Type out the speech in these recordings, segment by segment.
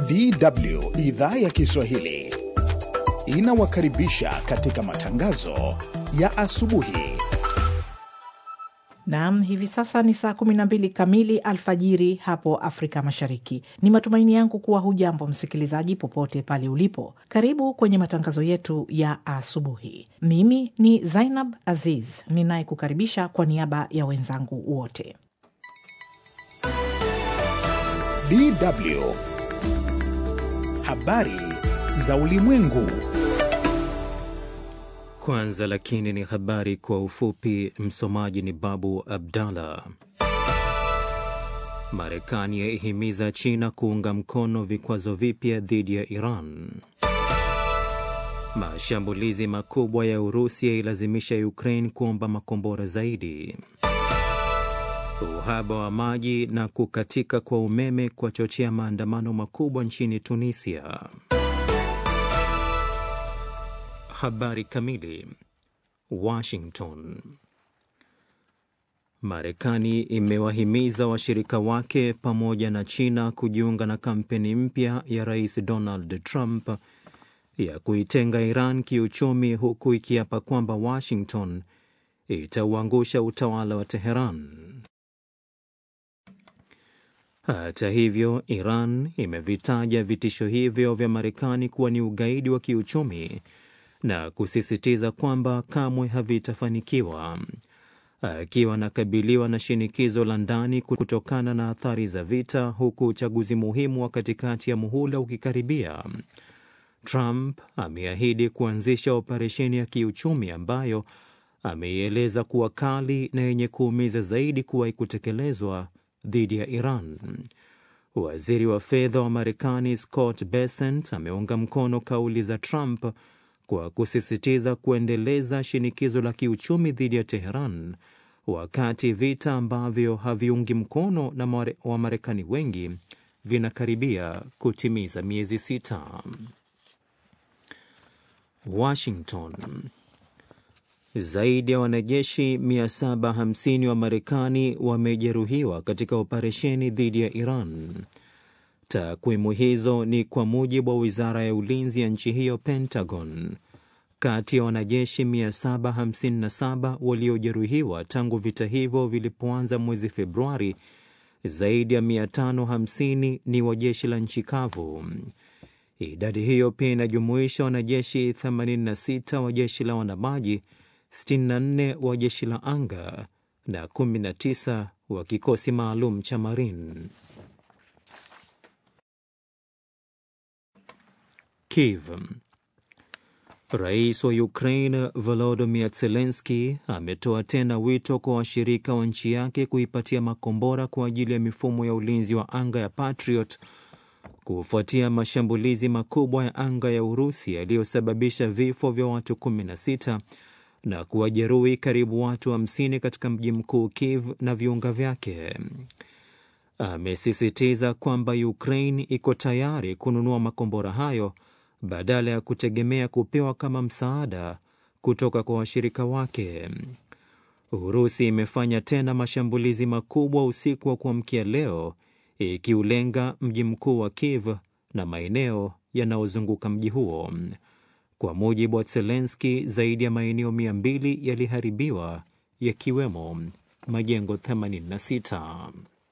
DW idhaa ya Kiswahili inawakaribisha katika matangazo ya asubuhi. Naam, hivi sasa ni saa 12 kamili alfajiri hapo Afrika Mashariki. Ni matumaini yangu kuwa hujambo msikilizaji, popote pale ulipo. Karibu kwenye matangazo yetu ya asubuhi. Mimi ni Zainab Aziz ninayekukaribisha kwa niaba ya wenzangu wote. DW habari za ulimwengu. Kwanza lakini ni habari kwa ufupi. Msomaji ni Babu Abdallah. Marekani yaihimiza China kuunga mkono vikwazo vipya dhidi ya Iran. Mashambulizi makubwa ya Urusi yailazimisha Ukraine kuomba makombora zaidi. Uhaba wa maji na kukatika kwa umeme kwachochea maandamano makubwa nchini Tunisia. Habari kamili. Washington. Marekani imewahimiza washirika wake pamoja na China kujiunga na kampeni mpya ya Rais Donald Trump ya kuitenga Iran kiuchumi, huku ikiapa kwamba Washington itauangusha utawala wa Teheran. Hata hivyo, Iran imevitaja vitisho hivyo vya Marekani kuwa ni ugaidi wa kiuchumi na kusisitiza kwamba kamwe havitafanikiwa. Akiwa anakabiliwa na shinikizo la ndani kutokana na athari za vita, huku uchaguzi muhimu wa katikati ya muhula ukikaribia, Trump ameahidi kuanzisha operesheni ya kiuchumi ambayo ameieleza kuwa kali na yenye kuumiza zaidi kuwahi kutekelezwa dhidi ya Iran. Waziri wa fedha wa Marekani Scott Bessent ameunga mkono kauli za Trump kwa kusisitiza kuendeleza shinikizo la kiuchumi dhidi ya Teheran wakati vita ambavyo haviungi mkono na Wamarekani wengi vinakaribia kutimiza miezi sita. Washington. Zaidi ya wanajeshi 750 wa Marekani wamejeruhiwa katika operesheni dhidi ya Iran. Takwimu hizo ni kwa mujibu wa wizara ya ulinzi ya nchi hiyo, Pentagon. Kati ya wanajeshi 757 waliojeruhiwa tangu vita hivyo vilipoanza mwezi Februari, zaidi ya 550 ni wa jeshi la nchi kavu. Idadi hiyo pia inajumuisha wanajeshi 86 wa jeshi la wanamaji, 64 wa jeshi la anga na 19 wa kikosi maalum cha Marine. Kiev. Rais wa Ukraine Volodymyr Zelensky ametoa tena wito kwa washirika wa nchi yake kuipatia makombora kwa ajili ya mifumo ya ulinzi wa anga ya Patriot kufuatia mashambulizi makubwa ya anga ya Urusi yaliyosababisha vifo vya watu 16 na kuwajeruhi karibu watu 50 wa katika mji mkuu Kiev na viunga vyake. Amesisitiza kwamba Ukraine iko tayari kununua makombora hayo badala ya kutegemea kupewa kama msaada kutoka kwa washirika wake. Urusi imefanya tena mashambulizi makubwa usiku wa kuamkia leo ikiulenga mji mkuu wa Kiev na maeneo yanayozunguka mji huo. Kwa mujibu wa Zelensky, zaidi ya maeneo mia mbili yaliharibiwa yakiwemo majengo 86.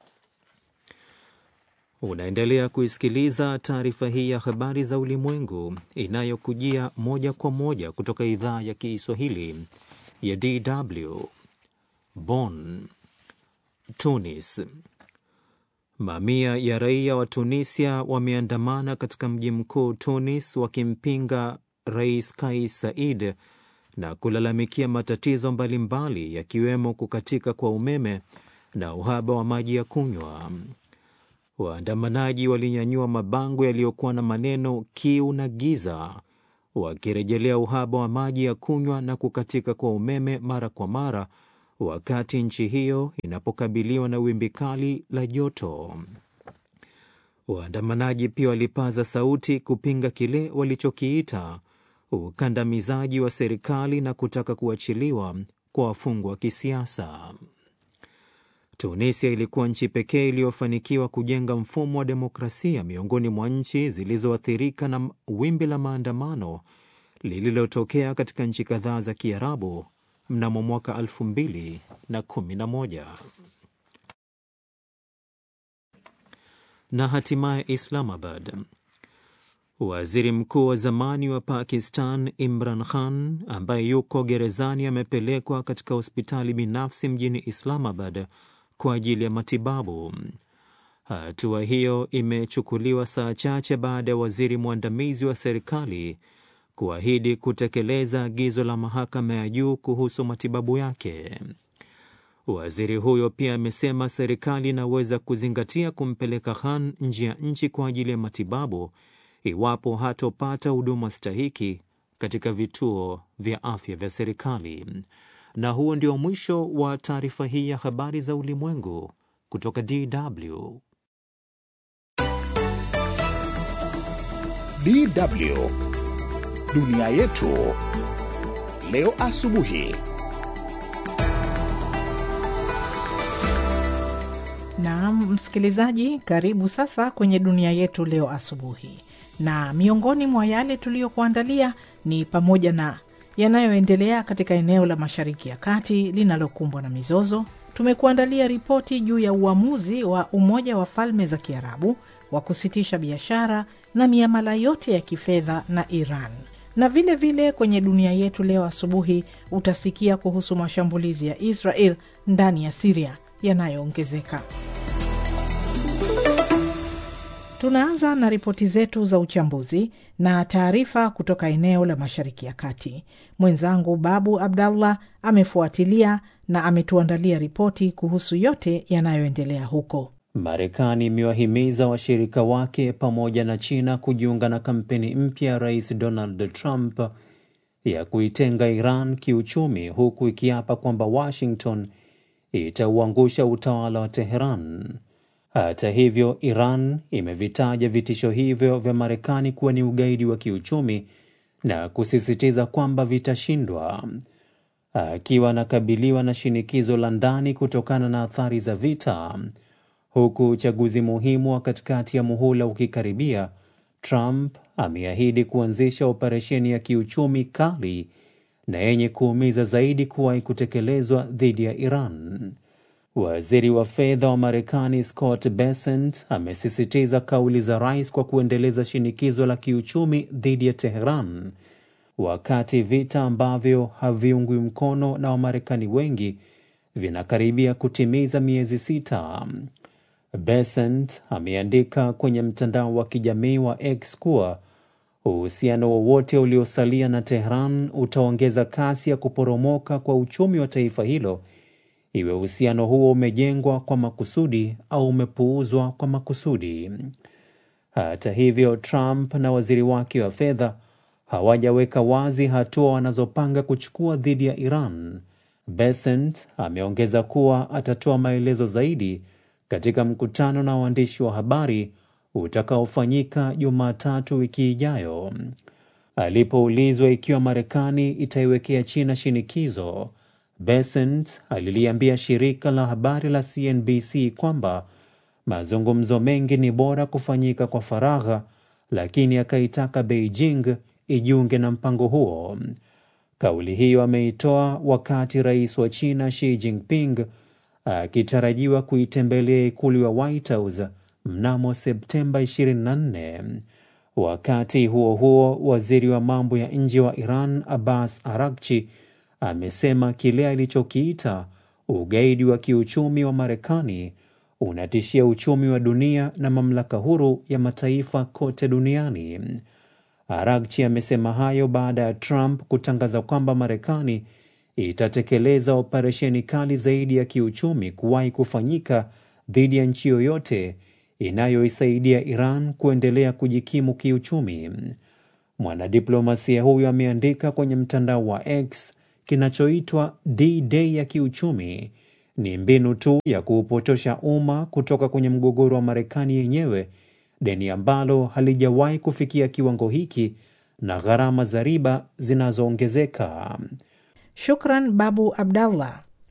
Unaendelea kuisikiliza taarifa hii ya habari za ulimwengu inayokujia moja kwa moja kutoka idhaa ya Kiswahili ya DW Bonn. Tunis. Mamia ya raia wa Tunisia wameandamana katika mji mkuu Tunis wakimpinga Rais Kais Saied na kulalamikia matatizo mbalimbali yakiwemo kukatika kwa umeme na uhaba wa maji ya kunywa. Waandamanaji walinyanyua mabango yaliyokuwa na maneno kiu na giza, wakirejelea uhaba wa maji ya kunywa na kukatika kwa umeme mara kwa mara wakati nchi hiyo inapokabiliwa na wimbi kali la joto. Waandamanaji pia walipaza sauti kupinga kile walichokiita ukandamizaji wa serikali na kutaka kuachiliwa kwa wafungwa wa kisiasa. Tunisia ilikuwa nchi pekee iliyofanikiwa kujenga mfumo wa demokrasia miongoni mwa nchi zilizoathirika na wimbi la maandamano lililotokea katika nchi kadhaa za Kiarabu mnamo mwaka 2011 na hatimaye Islamabad. Waziri mkuu wa zamani wa Pakistan Imran Khan ambaye yuko gerezani amepelekwa katika hospitali binafsi mjini Islamabad kwa ajili ya matibabu. Hatua hiyo imechukuliwa saa chache baada ya waziri mwandamizi wa serikali kuahidi kutekeleza agizo la mahakama ya juu kuhusu matibabu yake. Waziri huyo pia amesema serikali inaweza kuzingatia kumpeleka Khan nje ya nchi kwa ajili ya matibabu iwapo hatopata huduma stahiki katika vituo vya afya vya serikali. Na huo ndio mwisho wa taarifa hii ya habari za ulimwengu kutoka DW. DW dunia yetu leo asubuhi. Naam, msikilizaji, karibu sasa kwenye dunia yetu leo asubuhi, na miongoni mwa yale tuliyokuandalia ni pamoja na yanayoendelea katika eneo la Mashariki ya Kati linalokumbwa na mizozo. Tumekuandalia ripoti juu ya uamuzi wa Umoja wa Falme za Kiarabu wa kusitisha biashara na miamala yote ya kifedha na Iran, na vile vile kwenye dunia yetu leo asubuhi utasikia kuhusu mashambulizi ya Israel ndani ya Siria yanayoongezeka. Tunaanza na ripoti zetu za uchambuzi na taarifa kutoka eneo la Mashariki ya Kati. Mwenzangu Babu Abdallah amefuatilia na ametuandalia ripoti kuhusu yote yanayoendelea huko. Marekani imewahimiza washirika wake pamoja na China kujiunga na kampeni mpya ya Rais Donald Trump ya kuitenga Iran kiuchumi, huku ikiapa kwamba Washington itauangusha utawala wa Teheran. Hata hivyo, Iran imevitaja vitisho hivyo vya Marekani kuwa ni ugaidi wa kiuchumi na kusisitiza kwamba vitashindwa. Akiwa anakabiliwa na shinikizo la ndani kutokana na athari za vita, huku uchaguzi muhimu wa katikati ya muhula ukikaribia, Trump ameahidi kuanzisha operesheni ya kiuchumi kali na yenye kuumiza zaidi kuwahi kutekelezwa dhidi ya Iran. Waziri wa fedha wa Marekani Scott Bessent amesisitiza kauli za rais kwa kuendeleza shinikizo la kiuchumi dhidi ya Teheran, wakati vita ambavyo haviungwi mkono na Wamarekani wengi vinakaribia kutimiza miezi sita. Bessent ameandika kwenye mtandao wa kijamii wa X kuwa uhusiano wowote uliosalia na Tehran utaongeza kasi ya kuporomoka kwa uchumi wa taifa hilo, iwe uhusiano huo umejengwa kwa makusudi au umepuuzwa kwa makusudi. Hata hivyo, Trump na waziri wake wa fedha hawajaweka wazi hatua wanazopanga kuchukua dhidi ya Iran. Bessent ameongeza kuwa atatoa maelezo zaidi katika mkutano na waandishi wa habari utakaofanyika Jumatatu wiki ijayo. Alipoulizwa ikiwa Marekani itaiwekea China shinikizo, Bessent aliliambia shirika la habari la CNBC kwamba mazungumzo mengi ni bora kufanyika kwa faragha, lakini akaitaka Beijing ijiunge na mpango huo. Kauli hiyo ameitoa wakati rais wa China Xi Jinping akitarajiwa kuitembelea ikulu ya White House mnamo Septemba 24. Wakati huo huo, waziri wa mambo ya nje wa Iran Abbas Arakchi amesema kile alichokiita ugaidi wa kiuchumi wa Marekani unatishia uchumi wa dunia na mamlaka huru ya mataifa kote duniani. Arakchi amesema hayo baada ya Trump kutangaza kwamba Marekani itatekeleza operesheni kali zaidi ya kiuchumi kuwahi kufanyika dhidi ya nchi yoyote inayoisaidia Iran kuendelea kujikimu kiuchumi. Mwanadiplomasia huyo ameandika kwenye mtandao wa X, kinachoitwa D-Day ya kiuchumi ni mbinu tu ya kuupotosha umma kutoka kwenye mgogoro wa Marekani yenyewe, deni ambalo halijawahi kufikia kiwango hiki na gharama za riba zinazoongezeka. Shukran Babu Abdallah.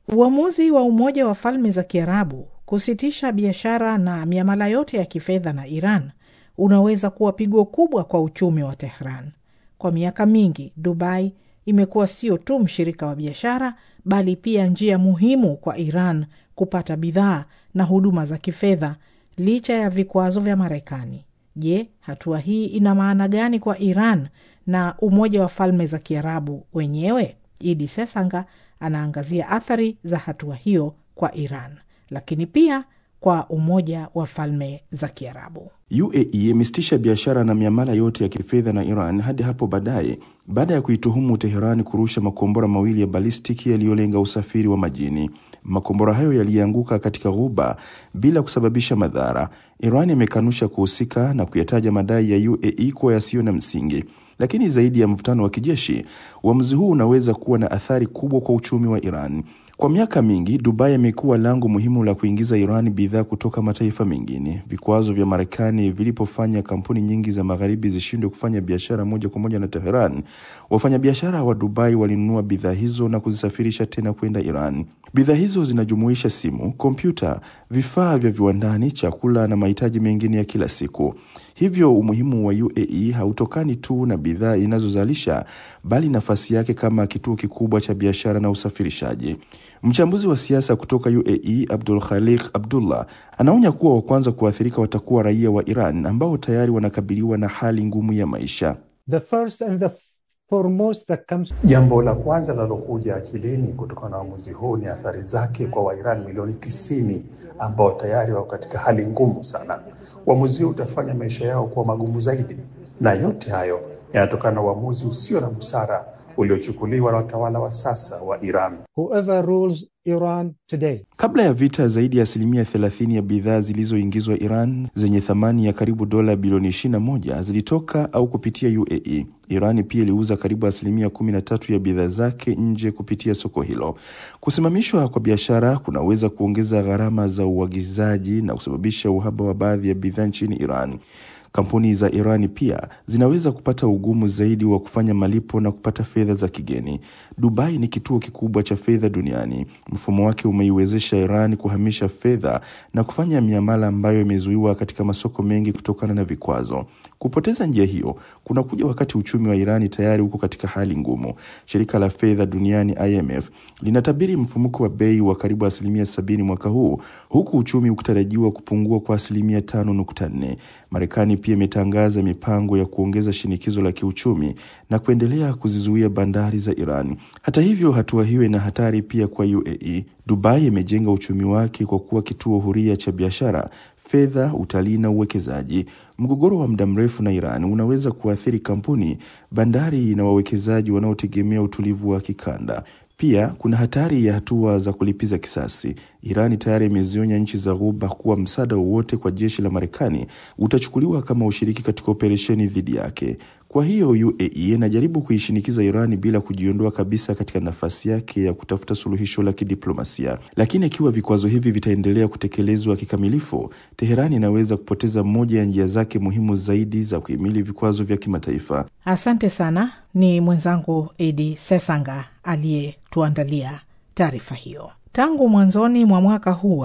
Uamuzi wa Umoja wa Falme za Kiarabu kusitisha biashara na miamala yote ya kifedha na Iran unaweza kuwa pigo kubwa kwa uchumi wa Tehran. Kwa miaka mingi, Dubai imekuwa sio tu mshirika wa biashara, bali pia njia muhimu kwa Iran kupata bidhaa na huduma za kifedha licha ya vikwazo vya Marekani. Je, hatua hii ina maana gani kwa Iran na Umoja wa Falme za Kiarabu wenyewe? Idi Sesanga anaangazia athari za hatua hiyo kwa Iran, lakini pia kwa Umoja wa Falme za Kiarabu. UAE imesitisha biashara na miamala yote ya kifedha na Iran hadi hapo baadaye baada ya kuituhumu Teherani kurusha makombora mawili ya balistiki yaliyolenga usafiri wa majini. Makombora hayo yalianguka katika ghuba bila kusababisha madhara. Iran imekanusha kuhusika na kuyataja madai ya UAE kuwa yasiyo na msingi. Lakini zaidi ya mvutano wa kijeshi, uamuzi huu unaweza kuwa na athari kubwa kwa uchumi wa Iran. Kwa miaka mingi, Dubai imekuwa lango muhimu la kuingiza Iran bidhaa kutoka mataifa mengine. Vikwazo vya Marekani vilipofanya kampuni nyingi za magharibi zishindwe kufanya biashara moja kwa moja na Teheran, wafanyabiashara wa Dubai walinunua bidhaa hizo na kuzisafirisha tena kwenda Iran. Bidhaa hizo zinajumuisha simu, kompyuta, vifaa vya viwandani, chakula na mahitaji mengine ya kila siku. Hivyo umuhimu wa UAE hautokani tu na bidhaa inazozalisha bali nafasi yake kama kituo kikubwa cha biashara na usafirishaji. Mchambuzi wa siasa kutoka UAE Abdul Khaliq Abdullah anaonya kuwa wa kwanza kuathirika watakuwa raia wa Iran ambao tayari wanakabiliwa na hali ngumu ya maisha. The first and the foremost that comes... Jambo la kwanza linalokuja akilini kutokana na uamuzi huu ni athari zake kwa Wairani milioni tisini ambao tayari wako katika hali ngumu sana. Uamuzi huu utafanya maisha yao kuwa magumu zaidi, na yote hayo yanatokana na uamuzi usio na busara uliochukuliwa na watawala wa sasa wa Iran. Whoever rules Iran today. Kabla ya vita, zaidi ya asilimia 30 ya bidhaa zilizoingizwa Iran zenye thamani ya karibu dola bilioni 21 zilitoka au kupitia UAE. Iran pia iliuza karibu asilimia 13 ya bidhaa zake nje kupitia soko hilo. Kusimamishwa kwa biashara kunaweza kuongeza gharama za uagizaji na kusababisha uhaba wa baadhi ya bidhaa nchini Iran. Kampuni za Irani pia zinaweza kupata ugumu zaidi wa kufanya malipo na kupata fedha za kigeni. Dubai ni kituo kikubwa cha fedha duniani. Mfumo wake umeiwezesha Iran kuhamisha fedha na kufanya miamala ambayo imezuiwa katika masoko mengi kutokana na vikwazo. Kupoteza njia hiyo kunakuja wakati uchumi wa Irani tayari uko katika hali ngumu. Shirika la fedha duniani IMF linatabiri mfumuko wa bei wa karibu asilimia sabini mwaka huu, huku uchumi ukitarajiwa kupungua kwa asilimia tano nukta nne. Marekani pia imetangaza mipango ya kuongeza shinikizo la kiuchumi na kuendelea kuzizuia bandari za Iran. Hata hivyo, hatua hiyo ina hatari pia kwa UAE. Dubai imejenga uchumi wake kwa kuwa kituo huria cha biashara fedha, utalii na uwekezaji. Mgogoro wa muda mrefu na Iran unaweza kuathiri kampuni, bandari na wawekezaji wanaotegemea utulivu wa kikanda. Pia kuna hatari ya hatua za kulipiza kisasi. Irani tayari imezionya nchi za Ghuba kuwa msaada wowote kwa jeshi la Marekani utachukuliwa kama ushiriki katika operesheni dhidi yake. Kwa hiyo UAE inajaribu kuishinikiza Irani bila kujiondoa kabisa katika nafasi yake ya kutafuta suluhisho la kidiplomasia. Lakini ikiwa vikwazo hivi vitaendelea kutekelezwa kikamilifu, Teherani inaweza kupoteza moja ya njia zake muhimu zaidi za kuhimili vikwazo vya kimataifa. Asante sana. Ni mwenzangu Edi Sesanga aliyetuandalia taarifa hiyo. Tangu mwanzoni mwa mwaka huu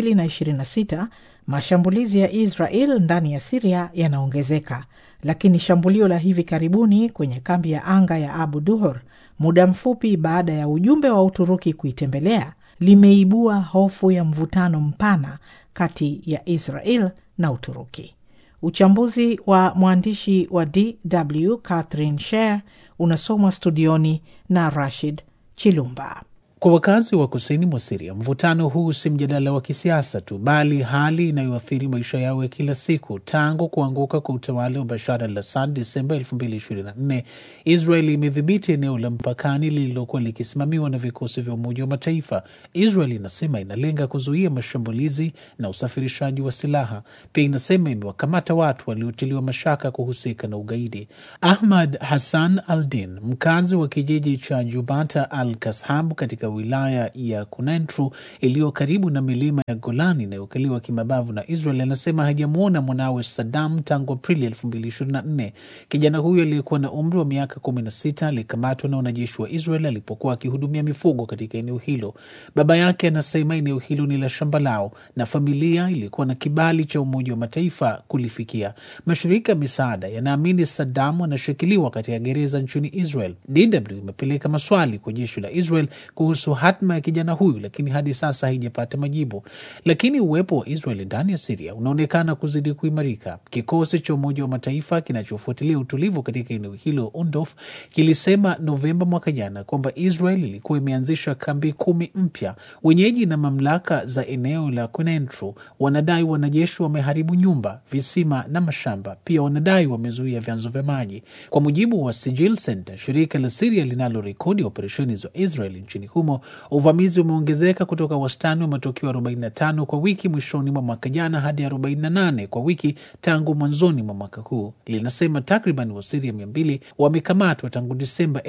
2026 mashambulizi ya Israel ndani ya Siria yanaongezeka, lakini shambulio la hivi karibuni kwenye kambi ya anga ya Abu Duhur muda mfupi baada ya ujumbe wa Uturuki kuitembelea limeibua hofu ya mvutano mpana kati ya Israel na Uturuki. Uchambuzi wa mwandishi wa DW Catherine Sher unasomwa studioni na Rashid Chilumba. Kwa wakazi wa kusini mwa Siria, mvutano huu si mjadala wa kisiasa tu, bali hali inayoathiri maisha yao ya kila siku. Tangu kuanguka kwa utawala wa Bashar al Assad Desemba 2024, Israel imedhibiti eneo la mpakani lililokuwa likisimamiwa na vikosi vya Umoja wa Mataifa. Israel inasema inalenga kuzuia mashambulizi na usafirishaji wa silaha. Pia inasema imewakamata watu waliotiliwa mashaka kuhusika na ugaidi. Ahmad Hassan Aldin, mkazi wa kijiji cha Jubata al Kashab katika katika wilaya ya Kunentru iliyo karibu na milima ya Golani inayokaliwa kimabavu na Israel anasema hajamwona mwanawe Saddam tangu Aprili 2024. Kijana huyo aliyekuwa na umri wa miaka 16 alikamatwa na wanajeshi wa Israel alipokuwa akihudumia mifugo katika eneo hilo. Baba yake anasema eneo hilo ni la shamba lao na familia ilikuwa na kibali cha Umoja wa Mataifa kulifikia. Mashirika ya misaada yanaamini Saddam anashikiliwa katika gereza nchini Israel. DW imepeleka maswali kwa jeshi la Israel kuhusu hatma ya kijana huyu, lakini hadi sasa haijapata majibu. Lakini uwepo wa Israel ndani ya Siria unaonekana kuzidi kuimarika. Kikosi cha Umoja wa Mataifa kinachofuatilia utulivu katika eneo hilo UNDOF kilisema Novemba mwaka jana kwamba Israel ilikuwa imeanzisha kambi kumi mpya. Wenyeji na mamlaka za eneo la Kunentru wanadai wanajeshi wameharibu nyumba, visima na mashamba. Pia wanadai wamezuia vyanzo vya maji. Kwa mujibu wa Sijil Center, shirika la Siria linalorekodi operesheni za Israel nchini humo, uvamizi umeongezeka kutoka wastani wa matukio 45 kwa wiki mwishoni mwa mwaka jana hadi 48 kwa wiki tangu mwanzoni mwa mwaka huu. Linasema takriban Wasiria 200 wamekamatwa tangu Disemba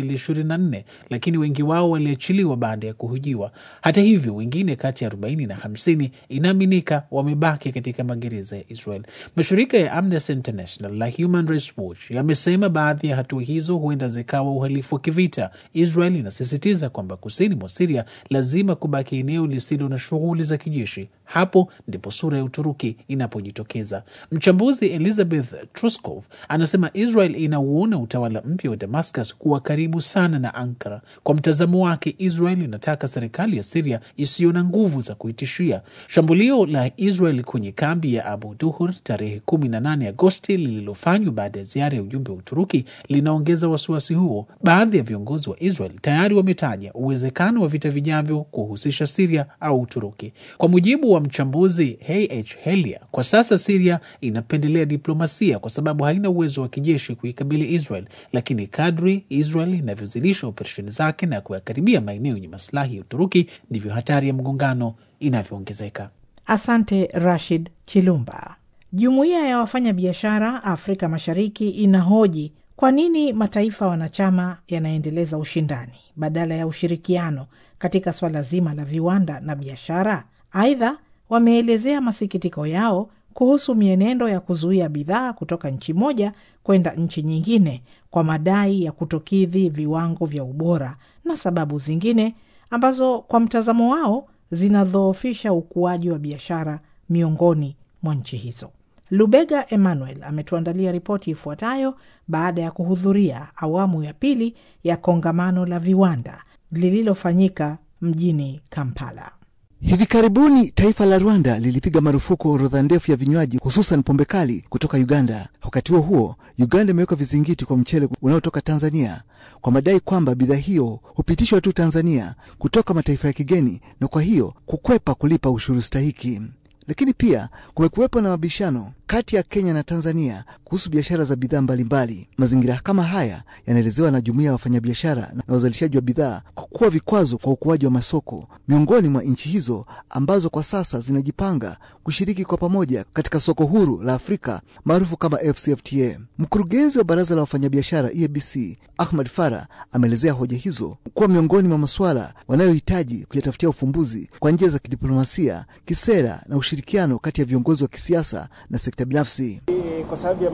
2024, lakini wengi wao waliachiliwa baada ya kuhojiwa. Hata hivyo, wengine kati ya 40 na 50 inaaminika wamebaki katika magereza ya Israel. Mashirika ya Amnesty International na Human Rights Watch yamesema baadhi ya hatua hizo huenda zikawa uhalifu wa kivita. Israel inasisitiza kwamba kusini mwa Siria lazima kubaki eneo lisilo na shughuli za kijeshi. Hapo ndipo sura ya Uturuki inapojitokeza. Mchambuzi Elizabeth Truskov anasema Israel inauona utawala mpya wa Damascus kuwa karibu sana na Ankara. Kwa mtazamo wake, Israel inataka serikali ya Siria isiyo na nguvu za kuitishia. Shambulio la Israel kwenye kambi ya Abu Duhur tarehe 18 Agosti lililofanywa baada ya ziara ya ujumbe wa Uturuki linaongeza wasiwasi huo. Baadhi ya viongozi wa Israel tayari wametaja uwezekano wa vita vijavyo kuhusisha Siria au Uturuki. Kwa mujibu wa mchambuzi H Helia, kwa sasa Siria inapendelea diplomasia kwa sababu haina uwezo wa kijeshi kuikabili Israel, lakini kadri Israel inavyozidisha operesheni zake na kuyakaribia maeneo yenye masilahi ya Uturuki ndivyo hatari ya mgongano inavyoongezeka. Asante Rashid Chilumba. Jumuiya ya wafanyabiashara Afrika Mashariki inahoji kwa nini mataifa wanachama yanaendeleza ushindani badala ya ushirikiano katika swala zima la viwanda na biashara. Aidha, wameelezea masikitiko yao kuhusu mienendo ya kuzuia bidhaa kutoka nchi moja kwenda nchi nyingine kwa madai ya kutokidhi viwango vya ubora na sababu zingine ambazo kwa mtazamo wao zinadhoofisha ukuaji wa biashara miongoni mwa nchi hizo. Lubega Emmanuel ametuandalia ripoti ifuatayo baada ya kuhudhuria awamu ya pili ya kongamano la viwanda lililofanyika mjini Kampala. Hivi karibuni taifa la Rwanda lilipiga marufuku orodha ndefu ya vinywaji hususan pombe kali kutoka Uganda. Wakati huo huo, Uganda imeweka vizingiti kwa mchele unaotoka Tanzania kwa madai kwamba bidhaa hiyo hupitishwa tu Tanzania kutoka mataifa ya kigeni na kwa hiyo kukwepa kulipa ushuru stahiki. Lakini pia kumekuwepo na mabishano kati ya Kenya na Tanzania kuhusu biashara za bidhaa mbalimbali. Mazingira kama haya yanaelezewa na jumuiya ya wafanyabiashara na wazalishaji wa bidhaa kwa kuwa vikwazo kwa ukuaji wa masoko miongoni mwa nchi hizo ambazo kwa sasa zinajipanga kushiriki kwa pamoja katika soko huru la Afrika maarufu kama FCFTA. Mkurugenzi wa baraza la wafanyabiashara EABC Ahmad Farah ameelezea hoja hizo kuwa miongoni mwa masuala wanayohitaji kuyatafutia ufumbuzi kwa njia za kidiplomasia, kisera na ushirikiano kati ya viongozi wa kisiasa na sekta binafsi. Kwa sababu ya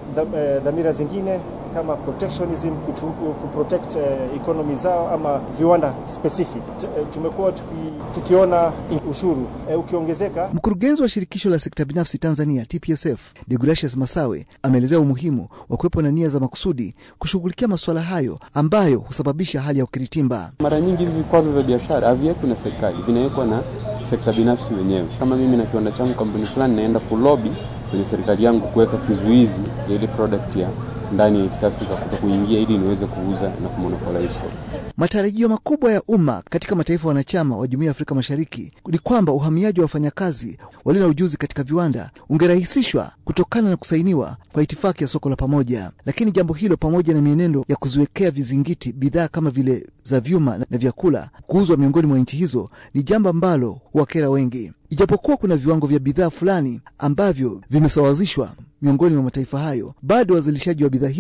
dhamira zingine kama protectionism, kuprotect uh, economy zao ama viwanda specific, tumekuwa tuki, tukiona ushuru uh, ukiongezeka. Mkurugenzi wa shirikisho la sekta binafsi Tanzania TPSF Deogratius Masawe ameelezea umuhimu wa kuwepo na nia za makusudi kushughulikia masuala hayo ambayo husababisha hali ya ukiritimba. Mara nyingi hivi vikwazo vya biashara haviwekwi na serikali, vinawekwa na sekta binafsi wenyewe. Kama mimi na kiwanda changu kampuni fulani, naenda kulobi kwenye serikali yangu kuweka kizuizi ya ile product ya ndani ya East Africa kuto kuingia ili niweze kuuza na kumonopolize. Matarajio makubwa ya umma katika mataifa wanachama wa Jumuiya ya Afrika Mashariki ni kwamba uhamiaji wa wafanyakazi walio na ujuzi katika viwanda ungerahisishwa kutokana na kusainiwa kwa itifaki ya soko la pamoja. Lakini jambo hilo pamoja na mienendo ya kuziwekea vizingiti bidhaa kama vile za vyuma na vyakula kuuzwa miongoni mwa nchi hizo ni jambo ambalo huwakera wengi. Ijapokuwa kuna viwango vya bidhaa fulani ambavyo vimesawazishwa miongoni mwa mataifa hayo, bado wazalishaji wa bidhaa hizo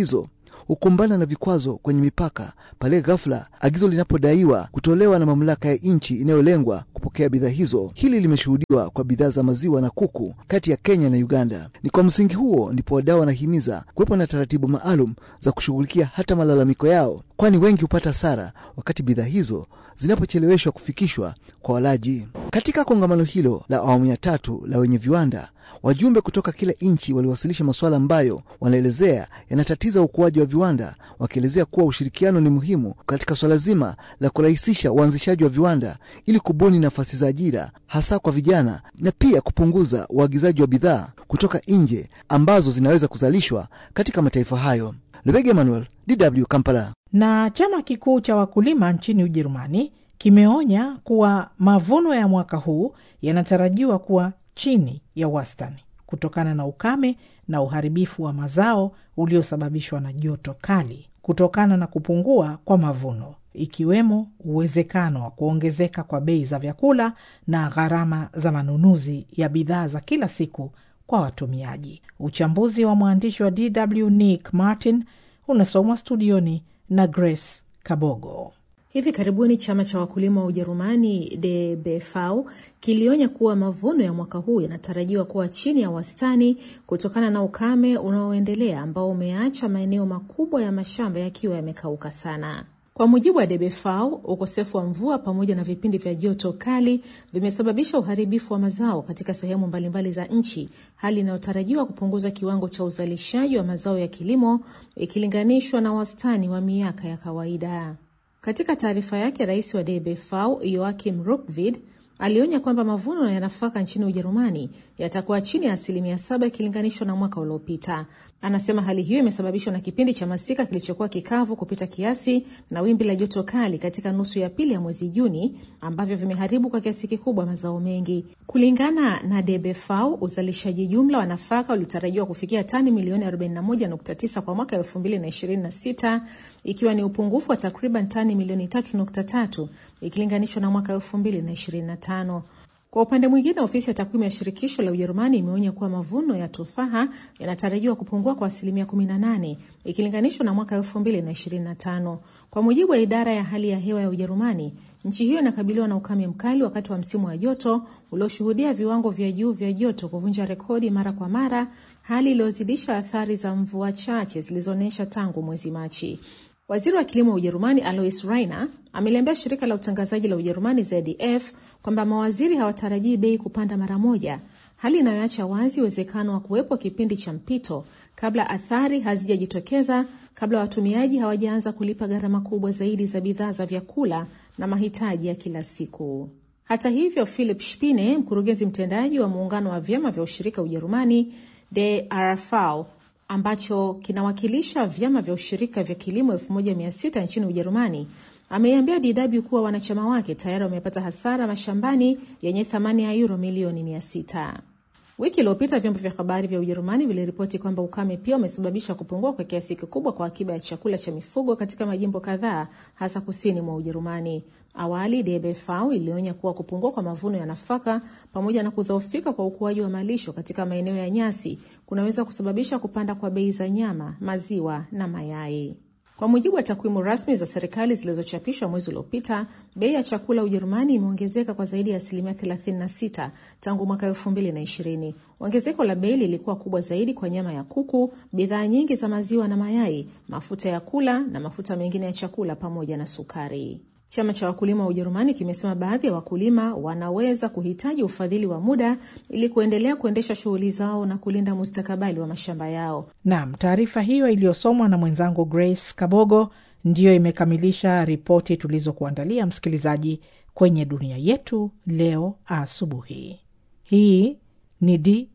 hukumbana na vikwazo kwenye mipaka pale ghafla agizo linapodaiwa kutolewa na mamlaka ya nchi inayolengwa kupokea bidhaa hizo. Hili limeshuhudiwa kwa bidhaa za maziwa na kuku kati ya Kenya na Uganda. Ni kwa msingi huo ndipo wadau wanahimiza kuwepo na taratibu maalum za kushughulikia hata malalamiko yao, kwani wengi hupata hasara wakati bidhaa hizo zinapocheleweshwa kufikishwa kwa walaji. Katika kongamano hilo la awamu ya tatu la wenye viwanda, wajumbe kutoka kila nchi waliwasilisha masuala ambayo wanaelezea yanatatiza ukuaji wa viwanda, wakielezea kuwa ushirikiano ni muhimu katika swala zima la kurahisisha uanzishaji wa viwanda ili kubuni nafasi za ajira hasa kwa vijana na pia kupunguza uagizaji wa bidhaa kutoka nje ambazo zinaweza kuzalishwa katika mataifa hayo. Lebege Emmanuel, DW Kampala. Na chama kikuu cha wakulima nchini Ujerumani kimeonya kuwa mavuno ya mwaka huu yanatarajiwa kuwa chini ya wastani kutokana na ukame na uharibifu wa mazao uliosababishwa na joto kali kutokana na kupungua kwa mavuno, ikiwemo uwezekano wa kuongezeka kwa bei za vyakula na gharama za manunuzi ya bidhaa za kila siku kwa watumiaji. Uchambuzi wa mwandishi wa DW Nick Martin unasomwa studioni na Grace Kabogo. Hivi karibuni chama cha wakulima wa Ujerumani DBV kilionya kuwa mavuno ya mwaka huu yanatarajiwa kuwa chini ya wastani kutokana na ukame unaoendelea ambao umeacha maeneo makubwa ya mashamba yakiwa yamekauka sana. Kwa mujibu wa DBV, ukosefu wa mvua pamoja na vipindi vya joto kali vimesababisha uharibifu wa mazao katika sehemu mbalimbali za nchi, hali inayotarajiwa kupunguza kiwango cha uzalishaji wa mazao ya kilimo ikilinganishwa na wastani wa miaka ya kawaida. Katika taarifa yake, rais wa DBV Joachim Rupvid alionya kwamba mavuno ya nafaka nchini Ujerumani yatakuwa chini ya asilimia saba ikilinganishwa na mwaka uliopita. Anasema hali hiyo imesababishwa na kipindi cha masika kilichokuwa kikavu kupita kiasi na wimbi la joto kali katika nusu ya pili ya mwezi Juni ambavyo vimeharibu kwa kiasi kikubwa mazao mengi. Kulingana na DBV, uzalishaji jumla wa nafaka ulitarajiwa kufikia tani milioni 41.9 kwa mwaka 2026 ikiwa ni upungufu wa takriban tani milioni 3.3 ikilinganishwa na mwaka 2025. Kwa upande mwingine, ofisi ya takwimu ya shirikisho la Ujerumani imeonya kuwa mavuno ya tufaha yanatarajiwa kupungua kwa asilimia 18 ikilinganishwa na mwaka 2025. Kwa mujibu wa idara ya hali ya hewa ya Ujerumani, nchi hiyo inakabiliwa na ukame mkali wakati wa msimu wa joto ulioshuhudia viwango vya juu vya joto kuvunja rekodi mara kwa mara, hali iliyozidisha athari za mvua chache zilizoonyesha tangu mwezi Machi. Waziri wa kilimo wa Ujerumani Alois Rainer ameliambia shirika la utangazaji la Ujerumani ZDF kwamba mawaziri hawatarajii bei kupanda mara moja, hali inayoacha wazi uwezekano wa kuwepo kipindi cha mpito kabla athari hazijajitokeza, kabla watumiaji hawajaanza kulipa gharama kubwa zaidi za bidhaa za vyakula na mahitaji ya kila siku. Hata hivyo, Philip Spine, mkurugenzi mtendaji wa muungano wa vyama vya ushirika Ujerumani DRV ambacho kinawakilisha vyama vya ushirika vya kilimo 1600 nchini Ujerumani ameiambia DW kuwa wanachama wake tayari wamepata hasara mashambani yenye thamani ya euro milioni 600. Wiki iliyopita vyombo vya habari vya Ujerumani viliripoti kwamba ukame pia umesababisha kupungua kwa kiasi kikubwa kwa akiba ya chakula cha mifugo katika majimbo kadhaa hasa kusini mwa Ujerumani. Awali DBV ilionya kuwa kupungua kwa mavuno ya nafaka pamoja na kudhoofika kwa ukuaji wa malisho katika maeneo ya nyasi kunaweza kusababisha kupanda kwa bei za nyama, maziwa na mayai. Kwa mujibu wa takwimu rasmi za serikali zilizochapishwa mwezi uliopita, bei ya chakula Ujerumani imeongezeka kwa zaidi ya asilimia 36 tangu mwaka 2020. Ongezeko la bei lilikuwa kubwa zaidi kwa nyama ya kuku, bidhaa nyingi za maziwa na mayai, mafuta ya kula na mafuta mengine ya chakula pamoja na sukari. Chama cha wakulima wa Ujerumani kimesema baadhi ya wakulima wanaweza kuhitaji ufadhili wa muda ili kuendelea kuendesha shughuli zao na kulinda mustakabali wa mashamba yao. Naam, taarifa hiyo iliyosomwa na mwenzangu Grace Kabogo ndiyo imekamilisha ripoti tulizokuandalia msikilizaji kwenye dunia yetu leo asubuhi. Hii ni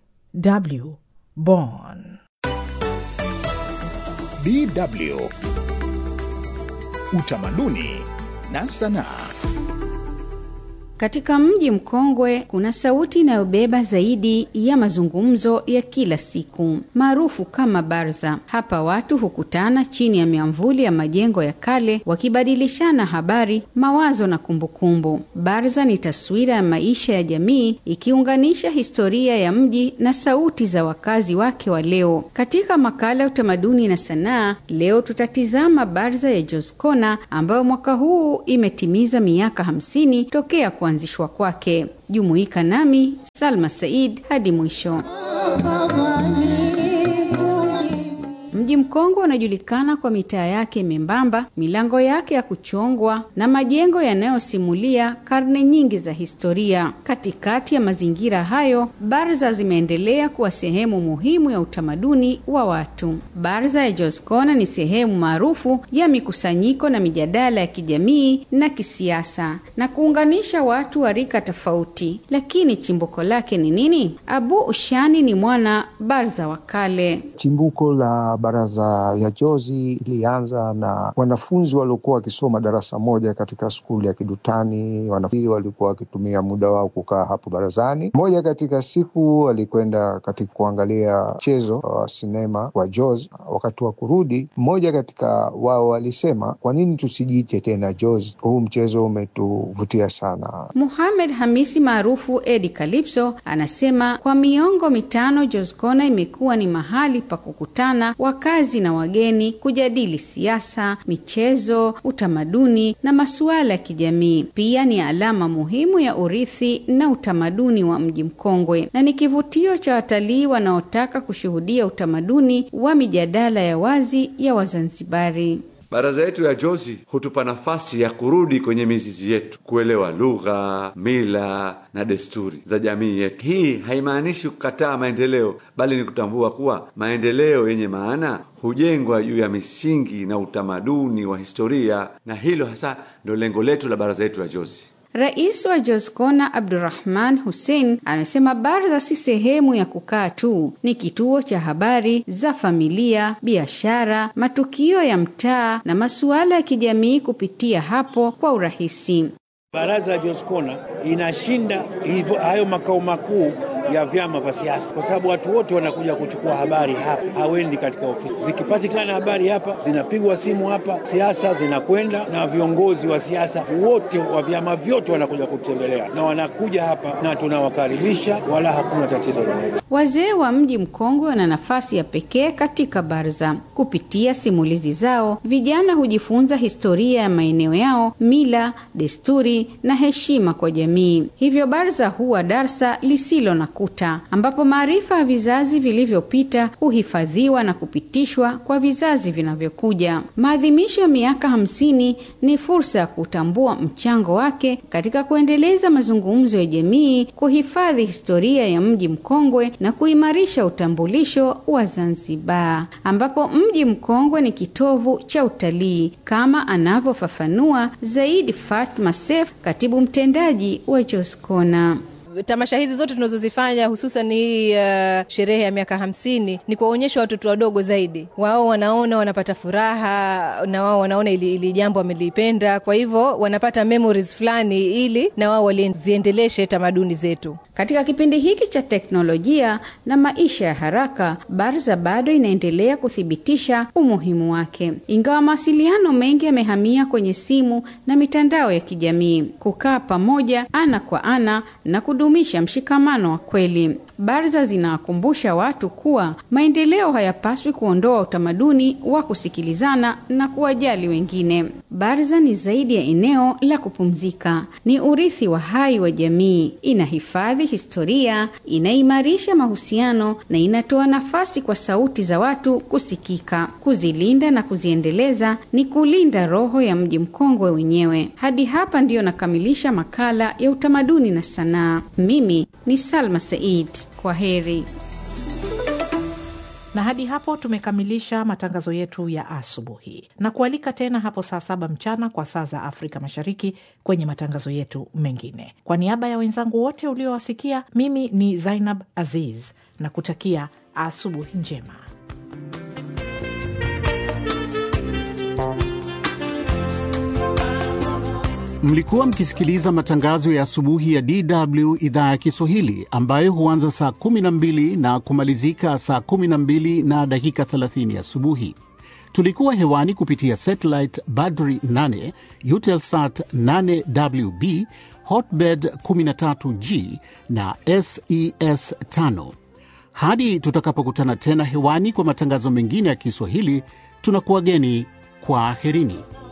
DW Bonn. DW Utamaduni na sanaa. Katika mji mkongwe kuna sauti inayobeba zaidi ya mazungumzo ya kila siku maarufu kama barza. Hapa watu hukutana chini ya miamvuli ya majengo ya kale wakibadilishana habari, mawazo na kumbukumbu. Barza ni taswira ya maisha ya jamii ikiunganisha historia ya mji na sauti za wakazi wake wa leo. Katika makala ya utamaduni na sanaa, leo tutatizama barza ya Joskona ambayo mwaka huu imetimiza miaka hamsini tokea kuanzishwa kwake. Jumuika nami Salma Said hadi mwisho. Mji mkongwe unajulikana kwa mitaa yake membamba, milango yake ya kuchongwa na majengo yanayosimulia karne nyingi za historia. Katikati ya mazingira hayo, barza zimeendelea kuwa sehemu muhimu ya utamaduni wa watu. Barza ya Joskona ni sehemu maarufu ya mikusanyiko na mijadala ya kijamii na kisiasa na kuunganisha watu wa rika tofauti. Lakini chimbuko lake ni nini? Abu Ushani ni mwana barza wa kale. Chimbuko la baraza ya Jozi ilianza na wanafunzi waliokuwa wakisoma darasa moja katika skuli ya Kidutani. Wanafunzi walikuwa wakitumia muda wao kukaa hapo barazani. Moja katika siku walikwenda katika kuangalia mchezo wa sinema wa Jozi. Wakati wa kurudi, mmoja katika wao walisema, kwa nini tusijiite tena Jozi? Huu mchezo umetuvutia sana. Muhamed Hamisi maarufu Edi Calypso anasema kwa miongo mitano Jozkona imekuwa ni mahali pa kukutana wakazi na wageni kujadili siasa, michezo, utamaduni na masuala ya kijamii. Pia ni alama muhimu ya urithi na utamaduni wa mji mkongwe na ni kivutio cha watalii wanaotaka kushuhudia utamaduni wa mijadala ya wazi ya Wazanzibari. Baraza yetu ya Jozi hutupa nafasi ya kurudi kwenye mizizi yetu, kuelewa lugha, mila na desturi za jamii yetu. Hii haimaanishi kukataa maendeleo, bali ni kutambua kuwa maendeleo yenye maana hujengwa juu ya misingi na utamaduni wa historia, na hilo hasa ndio lengo letu la baraza yetu ya Jozi. Rais wa Joskona Abdurrahman Hussein amesema baraza si sehemu ya kukaa tu, ni kituo cha habari za familia, biashara, matukio ya mtaa na masuala ya kijamii kupitia hapo kwa urahisi. Baraza ya Joskona inashinda hivyo hayo makao makuu ya vyama vya siasa, kwa sababu watu wote wanakuja kuchukua habari hapa, hawendi katika ofisi. Zikipatikana habari hapa, zinapigwa simu hapa, siasa zinakwenda, na viongozi wa siasa wote wa vyama vyote wanakuja kutembelea, na wanakuja hapa na tunawakaribisha, wala hakuna tatizo lolote. Wazee wa mji mkongwe wana nafasi ya pekee katika barza. Kupitia simulizi zao, vijana hujifunza historia ya maeneo yao, mila, desturi na heshima kwa jamii. Hivyo barza huwa darsa lisilo na kuta, ambapo maarifa ya vizazi vilivyopita huhifadhiwa na kupitishwa kwa vizazi vinavyokuja. Maadhimisho ya miaka hamsini ni fursa ya kutambua mchango wake katika kuendeleza mazungumzo ya jamii, kuhifadhi historia ya mji mkongwe na kuimarisha utambulisho wa Zanzibar, ambapo mji mkongwe ni kitovu cha utalii kama anavyofafanua zaidi Fatma Sef, katibu mtendaji wa Joskona. Tamasha hizi zote tunazozifanya hususan hii uh, sherehe ya miaka hamsini ni kuwaonyesha watoto wadogo zaidi. Wao wanaona wanapata furaha na wao wanaona ili, ili jambo wamelipenda, kwa hivyo wanapata memories fulani, ili na wao waliziendeleshe tamaduni zetu. Katika kipindi hiki cha teknolojia na maisha ya haraka, Barza bado inaendelea kuthibitisha umuhimu wake, ingawa mawasiliano mengi yamehamia kwenye simu na mitandao ya kijamii. Kukaa pamoja ana kwa ana na kudumisha mshikamano wa kweli. Barza zinawakumbusha watu kuwa maendeleo hayapaswi kuondoa utamaduni wa kusikilizana na kuwajali wengine. Barza ni zaidi ya eneo la kupumzika, ni urithi wa hai wa jamii. Inahifadhi historia, inaimarisha mahusiano na inatoa nafasi kwa sauti za watu kusikika. Kuzilinda na kuziendeleza ni kulinda roho ya mji mkongwe wenyewe. Hadi hapa ndiyo nakamilisha makala ya utamaduni na sanaa. Mimi ni Salma Said. Kwa heri. Na hadi hapo tumekamilisha matangazo yetu ya asubuhi, na kualika tena hapo saa saba mchana kwa saa za Afrika Mashariki kwenye matangazo yetu mengine. Kwa niaba ya wenzangu wote uliowasikia, mimi ni Zainab Aziz na kutakia asubuhi njema. Mlikuwa mkisikiliza matangazo ya asubuhi ya DW idhaa ya Kiswahili ambayo huanza saa 12 na kumalizika saa 12 na dakika 30 asubuhi. Tulikuwa hewani kupitia satellite Badri 8, Eutelsat 8WB, Hotbird 13G na SES 5. Hadi tutakapokutana tena hewani kwa matangazo mengine ya Kiswahili, tunakuwageni kwa aherini.